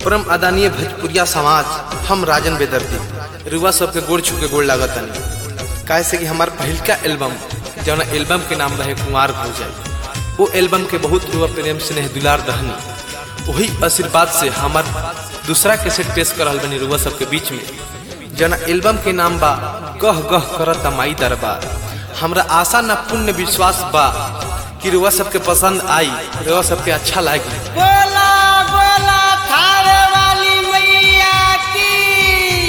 परम आदरणीय भोजपुरिया समाज हम राजन बेदर्दी रुआ सबके गोड़ छू के गोड़ लागत तनी काहे से कि हमार पहिलका एल्बम जौन एल्बम के नाम रहे कुमार हो जाए वो एल्बम के बहुत रुआ प्रेम स्नेह दुलार रहनी वही आशीर्वाद से हमार दूसरा कैसेट पेश करल बनी रुआ सबके बीच में जना एल्बम के नाम बा गह गह करत माई दरबार हमरा आशा न पुण्य विश्वास बा कि रुआ सबके पसंद आई रुआ सबके अच्छा लागी बोला बोला थारे वाली मैया की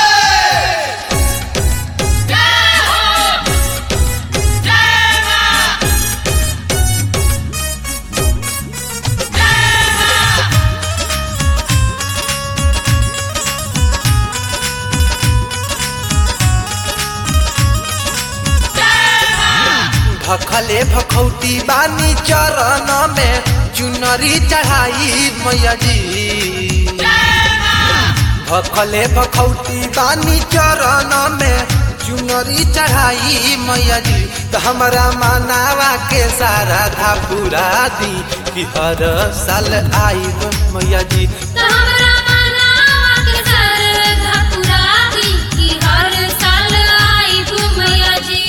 भखले भखौटी बानी चरण में चुनरी चढ़ाई मैया जी भखले भखौटी बानी चरण में चुनरी चढ़ाई मैया जी तो हमारा मानावा के सारा था पूरा दी कि हर साल आई मैया जी तो हमरा मनावा के सरधा पुरावी कि हर साल आइब मैया जी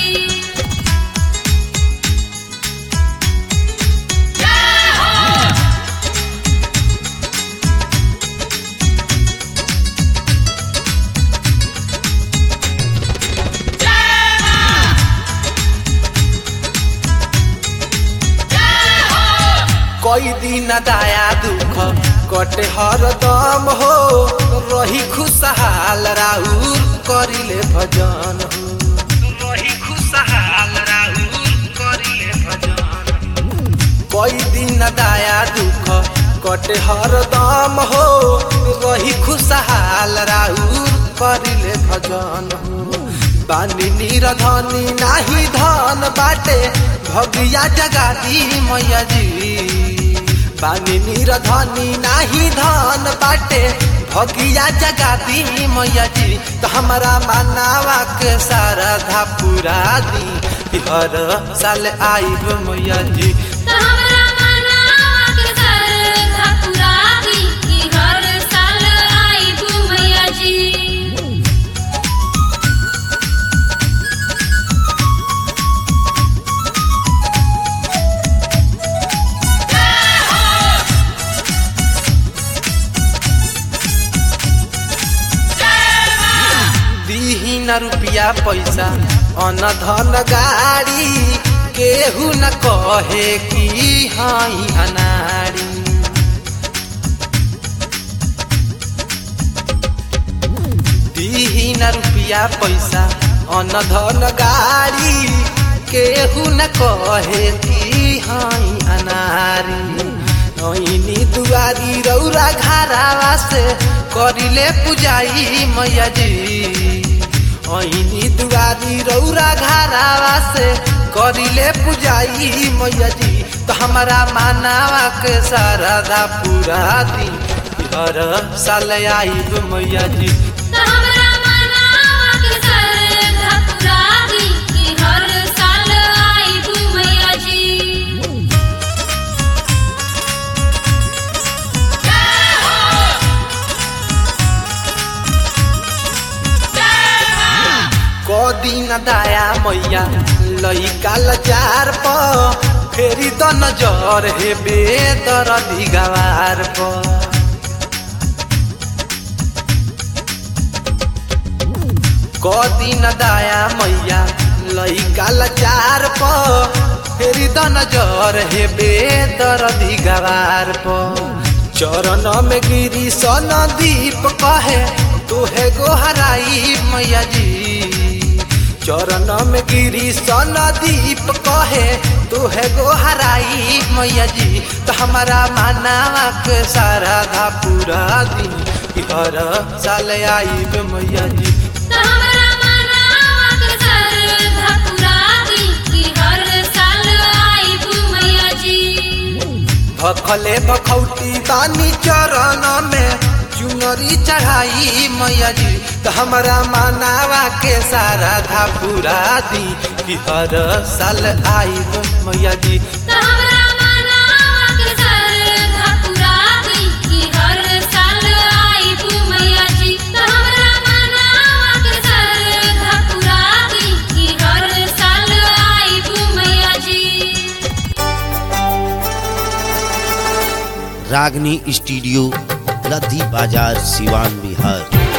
कोई दिन दाया दुख कटे हर दम हो रही खुशहाल राउर करिले भजन हो रही खुशहाल राउर करिले भजन कोई दिन दाया दुख कटे हर दम हो रही खुशहाल राउर करिले भजन हो बानी निरधनी नाही धन बाटे भगिया जगादी मैया जी बानी निरधनी नाही धन बाटे भगिया जगादी मैया जी तो हमारा मानावा के सारा धा पूरा दी कि हर साल आईब मैया जी तो हमरा मनावा के सरधा पुरावी कि हर साल आइब मैया जी दीही न रुपया पैसा अन धन गाड़ी केहू न कहे कि हाई अनारी दीही न रुपया पैसा अन धन गाड़ी केहू न कहे कि हाई अनारी नैनी दुआरी रौरा घरावा से करिले पुजाई मैया जी ऐनी दुआरी रौरा घरावा से करिले पुजाई मैया जी तो हमारा मानावा के सारा पूरा दी हर साल आईब मैया जी तो हमरा मनावा के सरधा पुरावी कि हर साल आइब मैया जी कदिन दाया मैया लैका लचार प फेरि त नजर हेबे तर दिगार प कदिन दाया मैया लैका लचार प फेरि त नजर हेबे तर दिगार प चरण में गिरी सन दीप कहे तोहे गोहराई मैया जी चरण में गिरी सन दीप कहे तोहे गोहराई मैया जी तो हमारा मानावा के सारा धा पूरा दिन हर साल आईब मैया जी तो हमरा मनावा के सरधा पुरावी कि हर साल आइब मैया जी भखले भखौटी बानी चरण में चुनरी चढ़ाई मैया जी तो हमारा मानावा के सारा धा पूरा दी कि हर साल आई मैया जी तो हमरा मनावा के सरधा पुरावी कि हर साल रागनी स्टूडियो लद्दी बाजार सिवान बिहार